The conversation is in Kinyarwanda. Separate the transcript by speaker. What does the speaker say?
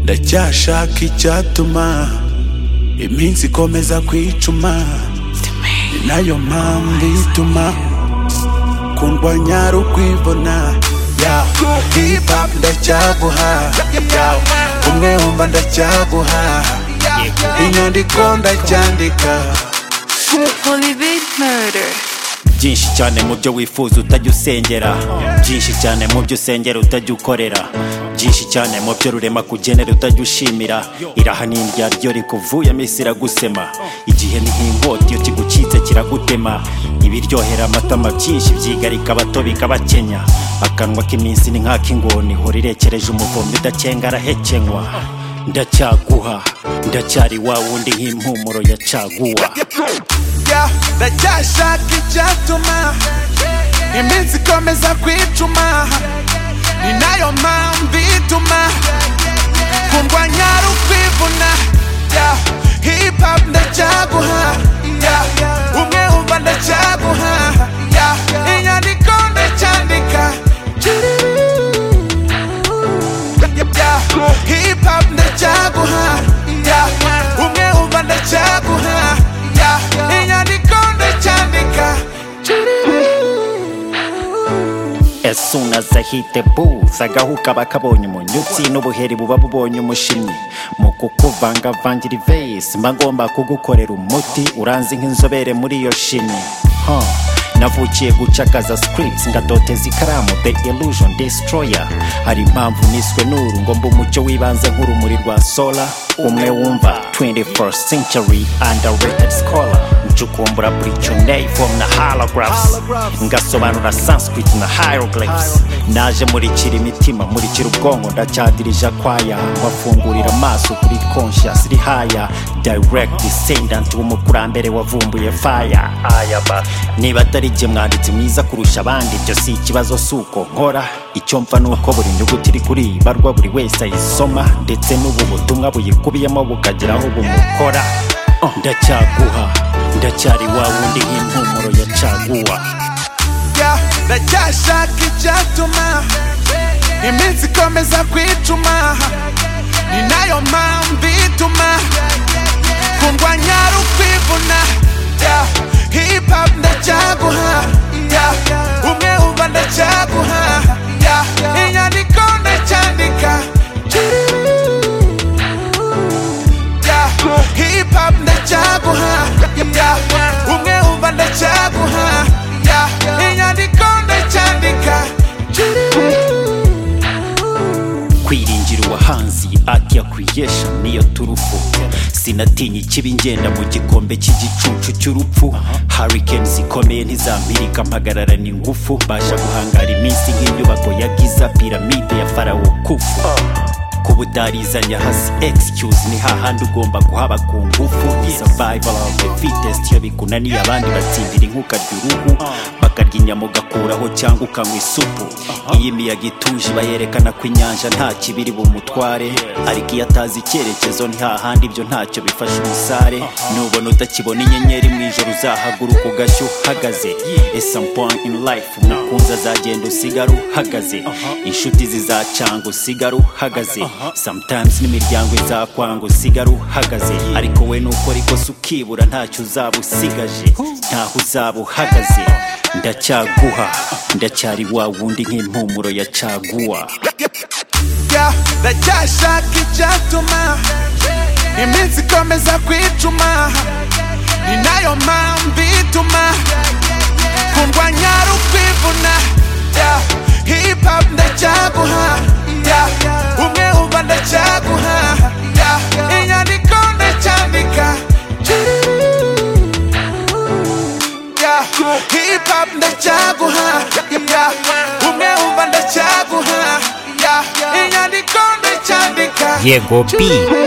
Speaker 1: ndacyashaka icyatuma iminsi ikomeza kwicuma ni nayo mpamvu ituma kundwanya ari ukwibona ya hip hop ndacyaguha ya umwe wumva ndacyaguha inyandiko ndacyandika
Speaker 2: Holy Bit Murder.
Speaker 3: byinshi cyane mu byo wifuza utajya usengera byinshi cyane mu byo usengera utajya ukorera byinshi cyane mu byo rurema kugenera utajya ushimira iraha ni iryo rikuvuyemo isi iragusema igihe ni nk'inkota iyo kigukitse kiragutema ibiryohera amatama byinshi byigarika abato bikabakenya akanwa k'iminsi ni nk'ak'ingoni ihora irekereje umuvundo idakenga arahekenywa ndacyaguha ndacyari wa wundi nk'impumuro ya caguwa
Speaker 1: ya ndacyashaka icyatuma iminsi ikomeza kwicuma ni nayo mpamvu ituma kundwanya ari ukwivuna ya hip hop ndacyaguha ya umwe wumva ndacyaguha ya inyandiko ndacyandika ya hip hop ndacyaguha ya umwe wumva ndacyaguha ya inyandiko ndacyandika
Speaker 3: As soon as I hit the booth agahuka bakabonye umunyutsi n'ubuheri buba bubonye umushimyi mu kukuvangavangira ivesi mba ngomba kugukorera umuti uranzi nk'inzobere muri iyo shimye Huh. navukiye gucakaza scripts ngadoteza ikaramu the illusion destroyer hari impamvu niswe n'uru ngomba umucyo w'ibanze nk'urumuri rwa sola umwe wumva 21st century underrated scholar ncukumbura britonei form na halographs ngasobanura sanskrit na hieroglyphs naje murikira imitima murikira ubwonko ndacyadirije akwaya mbafungurira amaso kuri conscious rihaya direct descendant w'umukurambere wavumbuye fire aya basi niba atari jye mwanditsi mwiza kurusha abandi ibyo si ikibazo si uko nkora icyo mfa ni uko buri nyuguti iri kuri iyi barwa buri wese ayisoma ndetse n'ubu butumwa buyikubiyemo bukagira aho bumukora Oh, ndacyaguha ndacyari wa wundi nk'impumuro ya caguwa
Speaker 1: ya ndacyashaka icyatuma iminsi ikomeza kwicuma ni nayo mpamvu ituma kundwanya ari ukwivuna ya hip hop ndacyaguha ya umwe wumva ndacyaguha ya inyandiko ndacyandika ya hip hop ndacyaguha ya umwe wumva ndacyaguha ya inyandiko ndacyandika
Speaker 3: kwiringira uwahanzi ati ya creation niyo turufu sinatinya ikibi ngenda mu gikombe cy'igicucu cy'urupfu hurricane zikomeye ntizampirika mpagararana ingufu mbasha guhangara iminsi nk'inyubako ya giza piramide ya farawo kufu kuba utarizanya hasi excuse ni hahandi ugomba guhaba ku ngufu survival of the fittest iyo bikunaniye abandi batsindira inkuka ry'uruhu bakarya inyama ugakuraho cyangwa ukanywa isupu iyo imiyaga ituje iba yerekana ko inyanja nta kibiri bumutware ariko iyo atazi icyerekezo ni hahandi ibyo ntacyo bifasha umusare nubona utakibona inyenyeri mu ijoro uzahaguruka ugashya uhagaze ese point in life umukunzi azagenda usigara uhagaze inshuti zizacanga usigara uhagaze sometimes n'imiryango izakwanga usigara uhagaze ariko we nukora ikosa ukibura ntacyo uzaba usigaje ntaho uzaba uhagaze ndacyaguha ndacyari wa wundi nk'impumuro ya caguwa
Speaker 1: ya ndacyashaka icyatuma iminsi ikomeza kwicuma ni nayo mpamvu ituma kundwanya ari ukwivuna ya hip hop ndacyaguha ya umwe wumva ndacyaguha ya inyandiko ndacyandika ya hip hop ndacyaguha ya umwe wumva ndacyaguha ya inyandiko ndacyandika
Speaker 4: Yego B